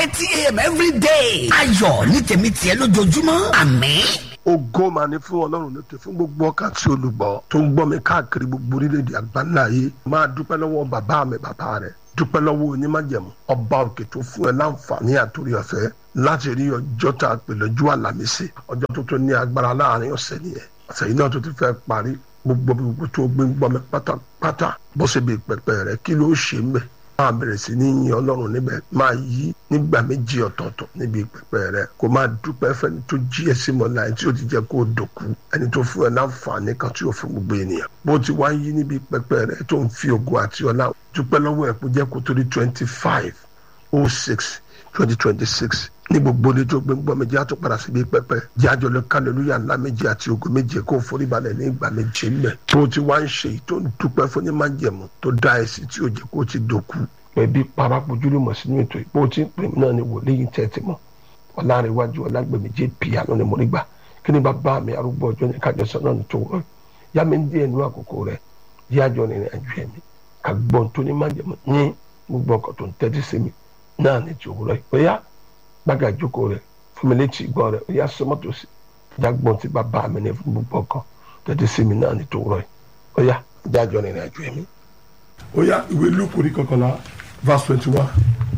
thirty a.m. every day. ayọ̀ ní tèmi tiẹ̀ lójoojúmọ́ àmín. ògo mà ní fún ọlọ́run lókè fún gbogbo ọkàn tí olùgbọ́ tó ń gbọ́ mi káàkiri gbogbo orílẹ̀-èdè àgbáńlá yìí máa dúpẹ́ lọ́wọ́ bàbá mi bàbá rẹ̀ dúpẹ́ lọ́wọ́ onímájẹ̀mú ọba òkè tó fún ẹ láǹfààní àtòrí ọ̀fẹ́ láti rí ọjọ́ tá a pè lọ́jọ́ àlàmísì ọjọ́ tó tó ní agbára láàrin ọ̀sẹ̀ nìyẹn ọ̀sẹ̀ yìí náà tó ti fẹ́ parí gbogbo gbogbo tó gbé ń gbọ́ mi pátápátá bó ṣe bí pẹpẹ rẹ kí ló ṣe ń bẹ̀ máa bẹ̀rẹ̀ sí ní yin ọlọ́run níbẹ̀ máa yí nígbà méjì ọ̀tọ̀ọ̀tọ̀ níbi pẹpẹ rẹ kó máa dúpẹ́ fẹ́ni tó jí ẹ sí mọ́lá ẹni tí ó ti jẹ́ kó o dòkú ẹni tó fún ẹ láǹfààní kan tí ó fún gbogbo ènìyàn bó ti wá yí níbi pẹpẹ rẹ tó ń fi ògo àti ọlá dúpẹ́ lọ́wọ́ ẹ̀ kó jẹ́ kó torí twenty five oh six twenty twenty six ní gbogbo ní tó gbé ń gbọ́ méjì á tó padà síbi pẹpẹ jẹ́ àjọlẹ̀ kálẹ̀lúyà ńlá méjì àti ògo méje kó forí balẹ̀ ní ìgbà méje ńlẹ̀ tó ti wá ń ṣe tó ń dúpẹ́ fún ní májẹ̀mú tó dá ẹ sí tí ó jẹ́ kó ti dòkú. ẹbí parapojúlùmọ̀ sínú ètò ìpò tí ń pè mí náà ni wòlíì tẹ́tí mọ́ ọ̀làrẹ̀wájú ọ̀làgbẹ̀mí jẹ́ piano ni mo rí gbà kí ni bàbá mi arúgbó ọjọ́ ní kájọ sọ náà ní tó wọ́n yá mi ń dí ẹnu àkókò rẹ̀ yá àjọ rìnrìn àjò ẹ̀mí ká gbọ́n tó ní májẹ̀mú ní gbogbo ọkọ̀ tó ń tẹ́tí sí mi náà ní ti òwúrọ̀ ìpẹ́yà gbága ìjókòó rẹ̀ fún mi létí ìgbọ́ rẹ̀ ó yá sọmọ́tò sí jágbọ́n tí bàbá mi ní fún gbogbo ọkọ̀ tẹ́tí sí mi náà ní tó òwúrọ̀ ó yá jájọ rìnrìn àjò ẹ̀mí. ó yá ìwé lúkù ní kọkànlá verse twenty one.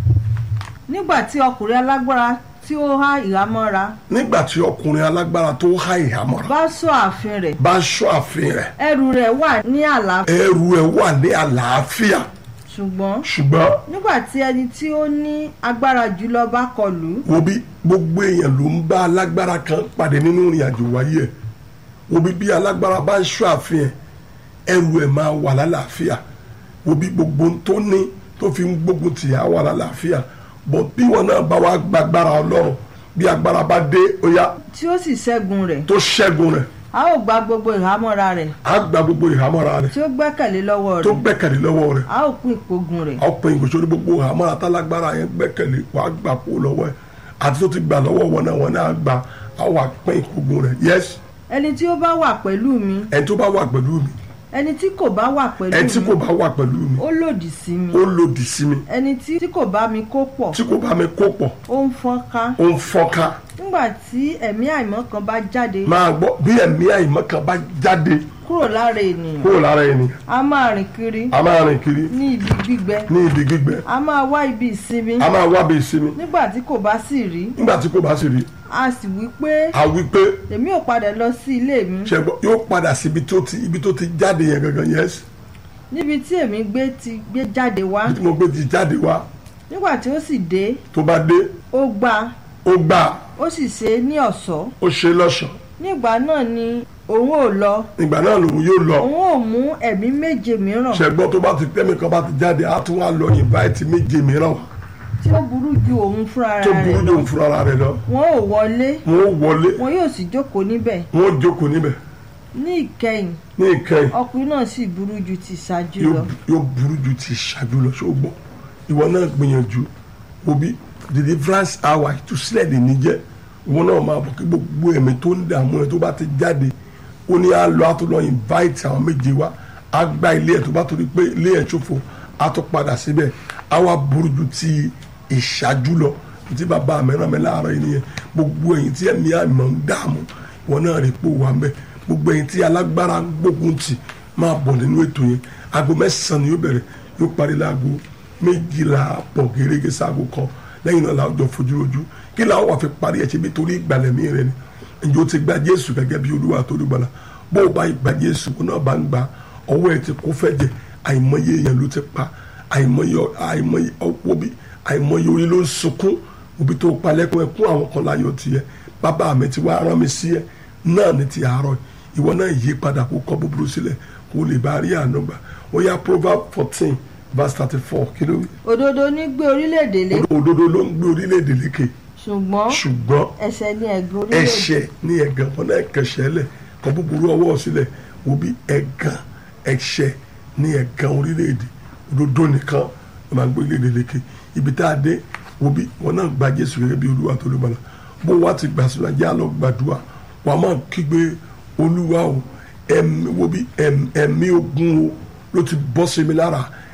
nígbà tí ọkùnrin alágbára tí ó há ìhámọ́ra nígbà tí ọkùnrin alágbára tó há ìhámọ́ra bá sọ ààfin rẹ̀ bá ṣọ́ ààfin rẹ̀ ẹrù rẹ̀ wà ní àlàáfíà ẹrù ẹ̀ wà ní àlàáfíà ṣùgbọ́n ṣùgbọ́n nígbà tí ẹni tí ó ní agbára jùlọ bá kọlù ú, wo bí gbogbo èèyàn ló ń bá alágbára kan pàdé nínú ìrìn àjò wáyé ẹ̀ wo bí bí alágbára bá ń ṣọ́ ààfin ẹ̀ ẹrù ẹ̀ máa wà lálàáfíà wo bí gbogbo ohun tó ní tó fi ń gbógun tì á wà lálàáfíà bọ̀ bí wọn náà bá wá gbàgbára ọlọ́run bí agbára bá dé ó yá tí ó sì ṣẹ́gun rẹ̀ tó ṣẹ́gun rẹ̀ a ó gba gbogbo ìhámọ́ra rẹ̀ á gba gbogbo ìhámọ́ra rẹ̀ tí ó gbẹ́kẹ̀lé lọ́wọ́ tó rẹ̀ gbẹ́kẹ̀lé lọ́wọ́ rẹ̀ a ó pín ìpogun rẹ̀ ọ̀pọ̀ ìgbésẹ̀ ní gbogbo ìhámọ́ra tálágbára yẹn gbẹ́kẹ̀lé wàá gbà kó lọ́wọ́ ẹ̀ àti tó ti gbà lọ́wọ́ wọn náà wọn náà gbà á wà pín ìkógun rẹ̀ yes ẹni tí ó bá wà pẹ̀lú mi ẹni tó bá wà pẹ̀lú mi ẹni tí kò bá wà pẹ̀lú ẹni tí kò mi bá wà pẹ̀lú mi ó lòdì sí mi ó lòdì sí mi ẹni tí tí kò bá mi kó pọ̀ tí kò bá mi kó pọ̀ ó ń fọ́nká ó ń fọ́nká nígbà tí ẹ̀mí àìmọ́ kan bá jáde máa gbọ́ bí ẹ̀mí àìmọ́ kan bá jáde kúrò lára ènìyàn kúrò lára ẹni a máa rìn kiri a máa rìn kiri ní ibi gbígbẹ ní ibi gbígbẹ a máa wá ibi ìsinmi a máa wá bí ìsinmi nígbà tí kò bá sì rí nígbà tí kò bá sì rí a sì wí pé a wí pé èmi ò padà lọ sí ilé mi ṣẹgbọn yóò padà síbi tó ti ibi tó ti jáde yẹn gangan yes níbi tí èmi gbé ti gbé jáde wá ibi tí mo gbé ti jáde wá nígbà tí ó sì dé tó bá dé ó gbà ó gbà ó sì ṣe é ní ọ̀ṣọ́ ó ṣe lọ́ṣọ̀ọ́ nígbà náà ni òun ò lọ ìgbà náà lòun yóò lọ òun ò mú ẹ̀mí méje mìíràn ṣẹgbọn tó bá ti tẹ́mi kan bá ti jáde á tún wá lọ invite méje mìíràn wá tí ó burú ju òun fúnra tó rẹ̀ burú lọ jòun fúnra rẹ̀ lọ wọn ò wọlé wọn ó wọlé wọn yóò sì jókòó níbẹ̀ wọn ó jókòó níbẹ̀ ní ìkẹyìn ní ìkẹyìn ọkùnrin náà sì burú ju ti ṣáájú yóò lọ yóò burú ju ti ṣáájú lọ ṣó gbọ́ ìwọ náà gbìyànjú òbí deliverance hour ìtúsílẹ̀ lè ní jẹ́ ìwọ náà máa bọ̀ kí gbogbo ẹ̀mí tó ń dààmú ẹ tó bá ti jáde ó ní á lọ á tó lọ invite àwọn méje wá á gba ilé ẹ̀ tó bá torí pé ilé ẹ̀ ṣòfò á tó padà síbẹ̀ á wá burú ju ti ìṣáájú lọ tí bàbá mi rán mi láàárọ̀ yìí nìyẹn gbogbo ẹ̀yin tí ẹ̀mí àmọ́ ń dààmú ìwọ náà rí pò wà ń bẹ̀ gbogbo ẹ̀yin tí alágbára ń gbógun tì máa bọ̀ nínú ètò yẹn aago mẹ́sàn-án ni yóò bẹ̀rẹ̀ yóò parí láago méjìlá pọ̀ gẹ́gẹ́ sáago kan lẹ́yìn náà làwọn jọ fojú rojú kí làwọn wà fi parí ẹ̀ ṣe bí torí ìgbàlẹ̀mí rẹ ni ǹjẹ́ o ti gba jésù gẹ́gẹ́ bí olúwa tó dùgbàlà bó o bá gba jésù kó náà bá ń gba ọwọ́ ẹ̀ ti kó fẹ́ jẹ àìmọye èèyàn ló ti pa àìmọye àìmọye ọwọ́ bí àìmọye orí ló ń sunkún òbí tó palẹ́kùn ẹkún àwọn kan láyọ̀ tiẹ̀ bàbá mi ti wá rán mi sí ẹ náà ní ti àárọ̀ ìwọ náà yí padà kó kọ búburú sílẹ̀ kó lè bá rí àánú gbà ó yá proverb fourteen verse thirty four kí ló wí. òdodo ní gbé orílẹ̀-èdè lé òdodo ló ń gbé orílẹ̀-èdè lékè ṣùgbọ́n ṣùgbọ́n ẹ̀ṣẹ̀ ní ẹ̀gbẹ́ orílẹ̀-èdè ẹ̀ṣẹ̀ ní ẹ̀gàn wọn náà kẹsẹ̀ lẹ̀ kọ búburú ọwọ́ sílẹ̀ wo bí ẹ̀gàn ẹ̀ṣẹ̀ ní ẹ̀gàn orílẹ̀-èdè òdodo nìkan ló máa ń gbé orílẹ̀-èdè lékè ibi tá a dé wo bí wọn náà gba Jésù gẹ́gẹ́ bí olúwa tó ló bala bó wá ti gbà sínú ajá lọ gbàdúrà wàá máa kígbe olúwa o ẹ̀mí wo bí ẹ̀m- ẹ̀mí ogun o ló ti bọ́ sí mi lára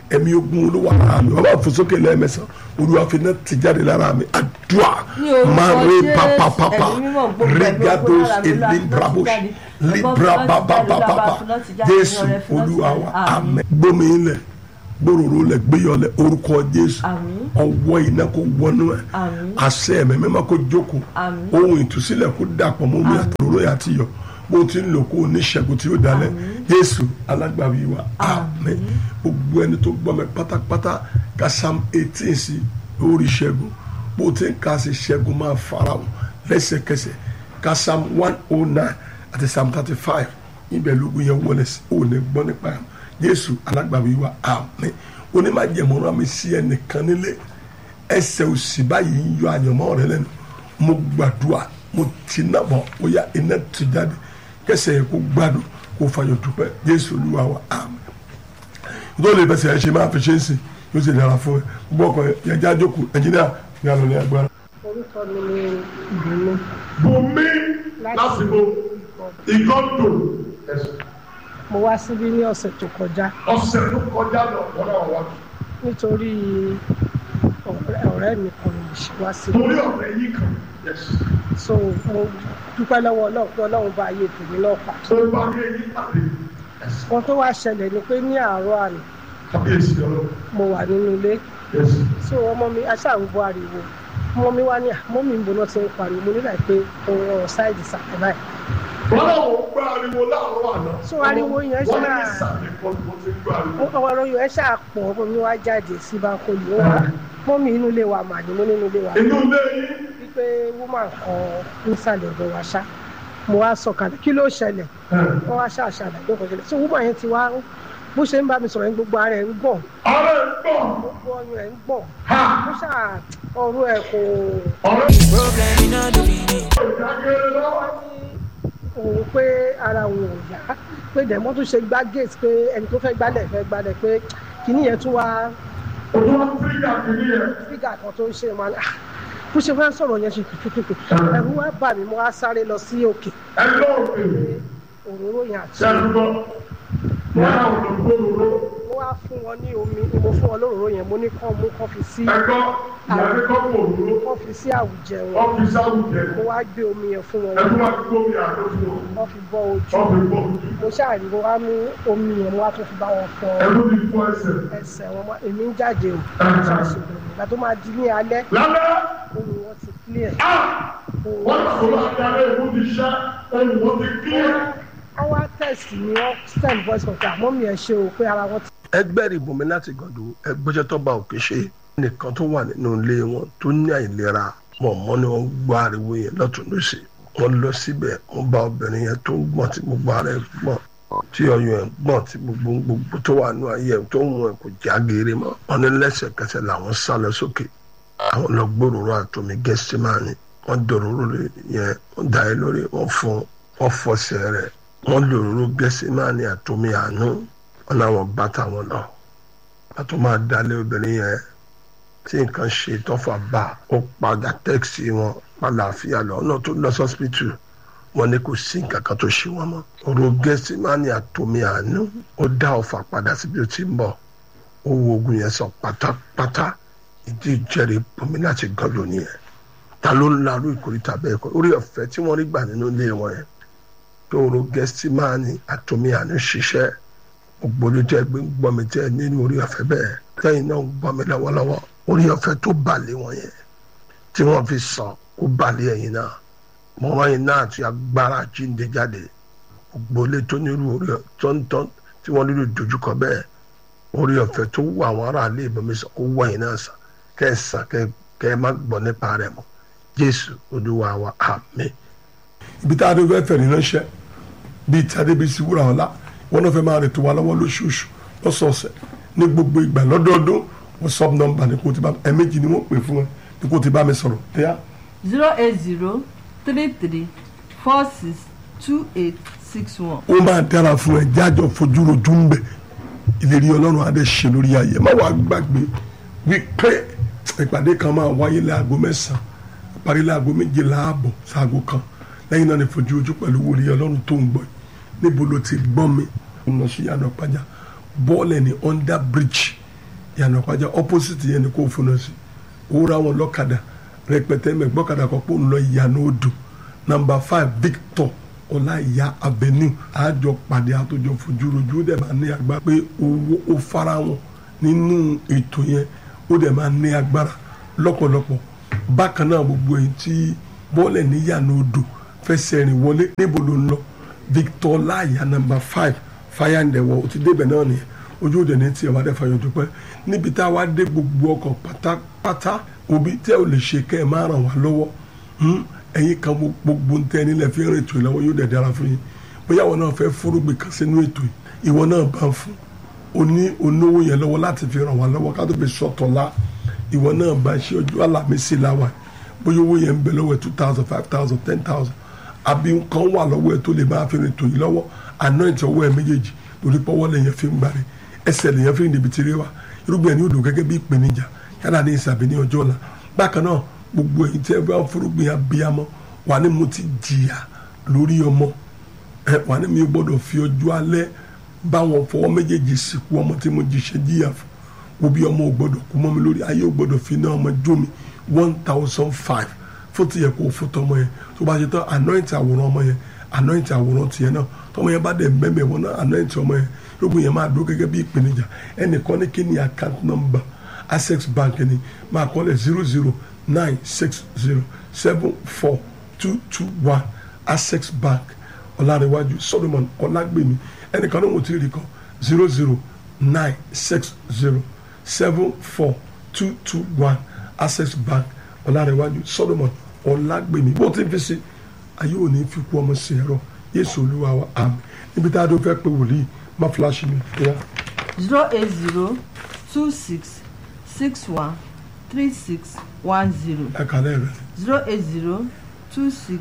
ẹ̀mí ogun olúwa lára mi ọba fòsókè lẹ́ẹ̀mẹsàn olúwa fi náà ti jáde lára mi àdúrà Ní orúkọ máa rí Jésù, papapapa ẹ̀mí mímọ́ gbogbo ẹ̀mí ogun regados lára mi, Olúwa, elibrabos fi náà ti jáde. libra Ọgbọ́n fi náà ti jáde, babababa Olúwa, fi náà ti jáde, jésù Ọlọ́run, fi náà ti olúwa jáde. wa Àmín. amẹ gbómi ilẹ̀ gbòòrò lẹ gbéyọlẹ orúkọ jésù Àmín. ọwọ́ iná kò wọnú ẹ Àmín. àṣẹ ẹ̀mí mímọ́ kò jókòó Àmín. ohun ìtúsílẹ̀ kò dàpọ̀ mọ́ omi àtòrò yà ti yọ bó ti ń lò kó o ní ṣẹ́gun tí ó dalẹ̀ jésù alágbàwí wa àmín gbogbo ẹni tó gbọ́ mi pátápátá ka psalm eighteen sí lórí ṣẹ́gun bó ti ń ka sí ṣẹ́gun máa fara o lẹ́sẹ̀kẹsẹ̀ ka psalm one oh nine àti psalm thirty five ibẹ̀ lógun yẹn wọlé sí ò ní gbọ́ nípa ẹ̀ jésù alágbàwí wa àmín onímọ̀jẹ̀mọ́ra mi sí ẹnìkan nílé ẹsẹ̀ òsì báyìí ń yọ àyànmọ́ rẹ lẹ́nu mo gbàdúrà mo ti náà bọ̀ ó yá iná ti jáde kẹsẹ̀ yẹ kó gbádùn kó fàyọ̀ dúpẹ́ jésù olúwa wa àmín tó lè fẹsẹ̀ ẹ ṣe máa fi ṣe é sìn yóò sì dára fún ẹ gbọ́ ọkọ yẹn já jókòó ẹnjìníà ní àlọ́ ní agbára. orúkọ mi ni ìbùnú bùnmi lásìkò ìgọ́dọ̀ mo wá síbí ní ọ̀sẹ̀ tó kọjá ọ̀sẹ̀ tó kọjá lọ wọ́n náà wá nítorí ọ̀rẹ́ ọ̀rẹ́ mi kan lè ṣe wá síbí torí ọ̀rẹ́ yìí kan so mo dúpẹ́ lọ́wọ́ ọlọ́run pé ọlọ́run bá ayé tèmi náà pa tó bá rí èyí pàdé kan tó wá ṣẹlẹ̀ ni pé ní àárọ̀ àná kábíyèsí ọlọ́run mo wà nínú ilé yẹsì. so ọmọ mi aṣáàrúbọ ariwo ọmọ mi wá ní àmọ́ mi ń bọ̀ náà ti ń pariwo mo nílà pé òun ọ̀rọ̀ sáìdì sàkẹ́ báyìí wọ́n náà wọ́n gbọ́ ariwo láàárọ̀ àná. So ariwo yẹn wọ́n ní ṣáà- ìsàlẹ̀ kan tó ti gbọ́ ariwo. ọmọ ọ̀rọ̀ yóò ẹ ṣáà pọ̀ ọmọ mi wá jáde sí báńkòlì ó wá mọ́ mi inú ilé wa mà ní mo nínú ilé wa inú ilé yìí wípé woman kan nísàlẹ̀ ọ̀dọ̀ wa ṣá mo wá sọ̀kalẹ̀ kí ló ṣẹlẹ̀ wọ́n wá ṣàṣàlẹ̀ ló kọjá so woman yẹn ti wá bó ṣe ń bá mi sọ̀rọ̀ yẹn gbogbo ara ẹ̀ ń gbọ̀n ọ̀rẹ́ ń gbọ́ gbogbo ọyàn ẹ̀ ń gbọ̀n ha mo ṣà ọ̀rọ̀ ẹ̀ kò ọ̀rẹ́ Problem in all the meaning. ìdágẹ́rẹ́ lọ́wọ́. òun pé ara òun ò yá pé dẹ̀mọ́ tó ṣe gbá gate pé ẹni tó fẹ́ gbálẹ̀ fẹ́ gbálẹ̀ pé kìíní yẹn tún wá ojú wọn fírígà kìíní yẹn. fígà kan tó ń ṣe wọn ah bó ṣe fẹ́ sọ̀rọ̀ yẹn ṣe kìkìkì ẹ̀rù wá bà mí mo wá sáré lọ sí òkè ẹ lọ́ọ̀kì òróró yẹn àti ṣẹ́dúgbọ́ wọ́n náà wọ́n lọ gbóòrò mo wá fún wọn ní omi ni mo fún wọn lóróró yẹn mo ní kán mú kán fi sí ẹ̀kọ́ ìyàgbé kọ́ gbòòrò kán fi sí àwùjẹ wọn ọ́fíìsì àwùjẹ mo wá gbé omi yẹn fún wọn ẹ̀kọ́ wá gbóòrò àdó fún wọn wọ́n fi bọ́ ojú ọ́fíìsì gbòòrò mo ṣáàrí mo wá mú omi yẹn mo wá tún fi bá wọn fọ ẹ̀kọ́ ti fún ẹsẹ̀. ẹsẹ̀ wọn mọ́ èmi ń jáde o ṣàṣùgbọ́n ìgbà tó máa di ní alẹ́ lálẹ́ ohun wọn ti clear á wọ́n sọ̀rọ̀ àdáyé ìlú ti ṣẹ́ ohun wọn ti kílẹ̀. wọ́n wá test ni wọ́n send voice contact àmọ́ mi ẹ̀ ṣe o pé ara wọn ti ẹgbẹ́ ìbùnmi láti gàdú ẹgbẹ́jọ́ tó bá òkè ṣe nìkan tó wà nínú ilé wọn tó ní àìlera mọ̀ mọ́ ni wọ́n gbọ́ ariwo yẹn lọ́tún lọ́sẹ̀ wọ́n lọ síbẹ̀ wọ́n bá obìnrin yẹn tó ń gbọ̀n tí gbogbo ara ẹ̀ gbọ̀n tí ọyàn ẹ̀ gbọ̀n tí gbogbo gbogbo tó wà nínú ayé ẹ̀ tó ń wọn kò já geere mọ́ wọ́n ní lẹ́sẹ̀kẹsẹ̀ làwọn sá lọ sókè àwọn lọ gbòòrò àtòmí gẹ́símánì wọ́n dòróró yẹn wọ́n dà é lórí wọ́n fún wọ́n fọṣẹ rẹ̀ wọ́n lòróró gẹ́símánì àtòmí àánú wọn làwọn bá tàwọn lọ a tún máa dalé obìnrin yẹn tí nǹkan ṣe tọ́fà bá ó padà tẹ́ẹ̀sì wọn pàlàáfíà lọ ọ̀nà tó lọ sọ́sìpìtì wọn ní kò sí nǹkan kan tó ṣe wọn mọ́ ọ̀rọ̀ gẹ́símánì àtòmí àánú ó dá ọ̀fà padà síbi ó ti ń bọ̀ ó wo ogun yẹn sọ pátápátá ìdí ìjẹ́rìí bomi láti gan lónìí yẹn ta ló ń larú ìkórìtà bẹ́ẹ̀ kọ́ orí ọ̀fẹ́ tí wọ́n rí gbà nínú ilé wọn yẹn tó ọ̀rọ̀ gẹ́símánì àtòmí àánú ṣiṣẹ́ gbogbo ojú tẹ gbé ń gbọ́ mi tẹ nínú orí ọ̀fẹ́ bẹ́ẹ̀ lẹ́yìn náà ń gbọ́ mi lọ́wọ́lọ́wọ́ orí ọ̀fẹ́ tó balẹ̀ wọn yẹn tí wọ́n fi sàn kó balẹ̀ ẹ̀yìn náà mọ́ wọ́n yìí náà ti agbára jíǹde jáde gbogbo ilé tó nírú orí tọ́ntọ́n tí wọ́n nílò dojúkọ bẹ́ẹ̀ orí ọ̀fẹ́ tó wù àwọn aráàlú ìbomi sàn kó wọ̀ yìí náà sàn kẹ́ ẹ̀ sàn kẹ́ ẹ má gbọ́ nípa rẹ̀ mọ́ Jésù Olúwa wa àmín. ibi tá a dé fẹ́ fẹ̀rí ránṣẹ́ bíi tí adébísí wúrà ọ̀la wọn náà fẹ́ máa rètò wa lọ́wọ́ lóṣooṣù lọ́sọ̀ọ̀sẹ̀ ní gbogbo ìgbà lọ́dọọdún whatsapp number ní kò ti bá ẹ̀mẹ́jì ni wọ́n pè fún ẹ ní kò ti bá mi sọ̀rọ̀ ẹ̀yà zero eight zero three three four six two eight six one. ó máa dára fún ẹ jájọ fojú rojú ń bẹ ìlérí ọlọ́run adé ṣe lórí ayé má wàá gbàgbé wípé ìpàdé kan máa wáyé láago mẹ́sàn-án parí láago méje láàbọ̀ sáago kan lẹ́yìn náà ní fojú ojú pẹ̀lú wòlíì ọlọ́run tó ń gbọ́ yìí níbo ló ti gbọ́ mi ọ̀nà sí yàrá pàjá bọ́ọ̀lù ní under bridge ìyànà pàjá opposite yẹn ni kò fúnná sí òwúrọ̀ àwọn lọ́kadà rẹpẹtẹ mẹ́gbọ́kadà kan pò ń lọ ìyànà odò number five victor ọláìyá avenue àjọ pàdé àtòjọ fojúrojú ó dẹ̀ máa ní agbára pé owó ó fara wọn nínú ètò yẹn ó dẹ̀ máa ní agbára lọ́pọ̀lọpọ̀ bákan náà gbogbo èyí tí bọ́ọ̀lẹ̀ níyànà odò fẹsẹ̀ rìn wọlé níbo ló ń lọ victor ọláìyá number five fire and the wall ó ti débẹ̀ náà nìyẹn ojú òde ní tiẹ̀ wá dẹ́ fàyọ̀ dúpẹ́ níbi tá a wá dé gbogbo ọkọ̀ pátápátá òbí tẹ́ ò lè ṣe kẹ́ ẹ̀ máa ràn wá lọ́wọ́ ẹ̀yin kan gbogbo ń tẹ́ nílẹ̀ fi rìn ètò ìlọ́wọ́ yóò dẹ̀ dára fún yín bóyá ìwọ náà fẹ́ fúrúgbìn kan sínú ètò yìí ìwọ náà bá ń fún o ní onówó yẹn lọ́wọ́ láti fi ràn wá lọ́wọ́ ká tó fi sọ̀tọ̀ la ìwọ náà bá ṣe ọjọ́ àlàmísì láwà bóyá owó yẹn ń bẹ lọ́wọ́ ẹ̀ two thousand five thousand ten thousand àbí nǹkan wà lọ́wọ́ ẹ̀ tó lè máa fi rìn ètò yìí lọ́wọ́ anoint ọwọ́ ẹ̀ méjèèjì lórí pọ́wọ́ lẹ́yìn fi ń gbàre ẹsẹ̀ lèyàn fi ń dèbí tiré wa irúgbìn ẹni odò gẹ́gẹ́ bí ìpèníjà yálà ní ìsàbí ní ọjọ́ ọ̀la bákan náà gbogbo èyí tí ẹ bá fúrúgbìn abiyamọ wà ní mo ti jìyà lórí ọmọ ẹ wà ní mi gbọ́dọ̀ fi ọjọ́ alẹ́ bá wọn fọwọ́ méjèèjì sìnkú ọmọ tí mo jìṣẹ́ jìyà fún wo bí ọmọ ò gbọ́dọ̀ kú mọ́ mi lórí ayé ò gbọ́dọ̀ fi náà ọmọ jó mi one thousand five fún ti yẹ kó o fún tọmọ yẹn tó bá ṣe tán anoint àwòrán ọmọ yẹn anoint àwòrán tiẹ̀ náà tọmọ yẹn bá dẹ̀ mẹ́mẹ́ wọn náà anoint ọmọ yẹn lóògùn yẹn máa dúró gẹ́gẹ́ bí ìpèníjà ẹnìkan ní kí ni account number access bank ni máa kọ́ lẹ̀ zero zero nine six zero seven four two two one access bank ọ̀làríwájú solomon ọ̀làgbèmí ẹnìkan ní wọ́n ti rí kan zero zero nine six zero seven four two two one access bank ọ̀làríwájú solomon ọ̀làgbèmí bó ti fi ṣe ayé òní fi kú ọmọ sí ẹ̀rọ yéésù olúwa wa àmì níbi tá a dún fẹ́ pé wòlíì má fúláṣí mi kíá. zero eight zero two six six one three six one zero ẹ kàlẹ́ rẹ̀ zero eight zero two six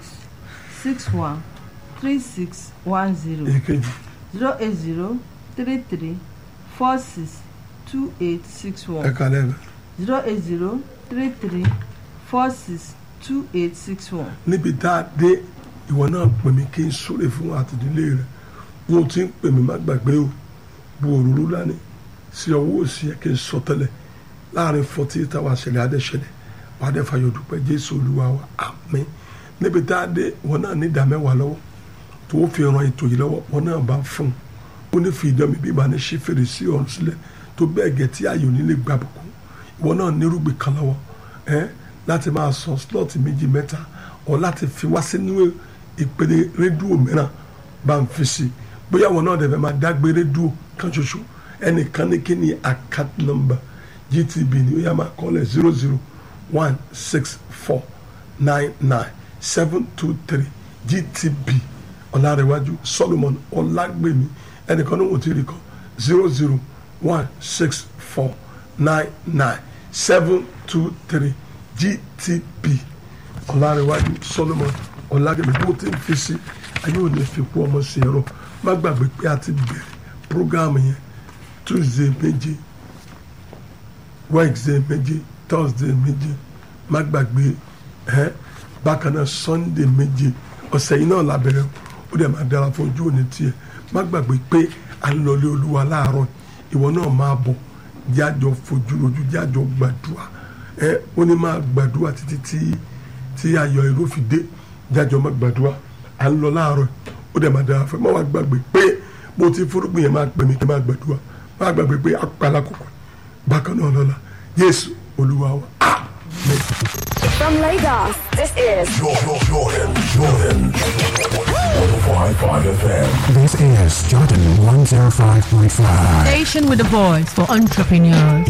six one three six one zero èkejì zero eight zero three three four six two eight six ẹ one kàlẹ́ rẹ̀ zero eight zero three three four six two eight six one. níbi tá a dé ìwọ náà pè mí kí n súre fún àtìdílé rẹ wọn ti ń pè mí má gbàgbé o bu òróró lánìí sí ọwọ́ òsì ẹ̀ kí n sọ tẹ́lẹ̀ láàrin forty eight hours ṣẹlẹ̀ adẹ́ṣẹlẹ̀ wàá dẹ́ fàyọ̀ dúpẹ́ jésù olúwa wa àmín níbi tá a dé ìwọ náà ní ìdámẹ́wàá lọ́wọ́ tó fi ran ètò yìí lọ́wọ́ wọn náà bá fún un ó ní fi ìdánmi bí ìbáni ṣí fèrèsé ọ̀run sílẹ̀ tó bẹ́ẹ̀ gẹ̀ tí ayò nílé gbàbùkù ìwọ náà nírúgbìn kan lọ́wọ́ ẹ́ láti máa sọ slọ́ọ̀tì méjì mẹ́ta ọ̀ láti fi wá sínú ìpele rédíò mìíràn bá ń fi sí bóyá wọn náà dẹ̀fẹ̀ máa dágbé rédíò kan ṣoṣo ẹnìkan ní kí ni account number gtb ni ó yá máa kọ́lẹ̀ zero zero one six four nine nine seven two three gtb ọ̀làrẹ̀wájú solomon ọ̀làgbèmí ẹnìkan ní wọ́n ti rí kọ́ zero zero one six four nine nine seven two three gtb ọ̀làrẹ̀wájú solomon ọ̀làgbèmí bó ti ń fi sí ayé òní fi kú ọmọ sí ẹ̀rọ má gbàgbé pé a ti bẹ̀rẹ̀ programme yẹn tuesday méje wednesday méje thursday méje má gbàgbé ẹ bákan náà sunday méje ọ̀sẹ̀ yìí náà la bẹ̀rẹ̀ ó dẹ̀ máa dára fún ojú òní tiẹ̀ má gbàgbé pé à ń lọlé olúwa láàárọ̀ ìwọ náà máa bọ̀ jájọ fojú rojú jájọ gbàdúrà ẹ ó ní máa gbàdúrà títí tí tí ayọ̀ èrò fi dé jájọ má gbàdúrà à ń lọ láàárọ̀ ó dẹ̀ máa dára fún ẹ má wá gbàgbé pé bó ti fúrúgbìn yẹn máa pè mí kí n máa gbàdúrà má gbàgbé pé apàlà kòkò bákan náà lọ́la yéésù olúwa wa amen. From Lagos, this is Jordan, Jordan, Jordan. 105.5 FM. This is Jordan 105.5. Station with a voice for entrepreneurs.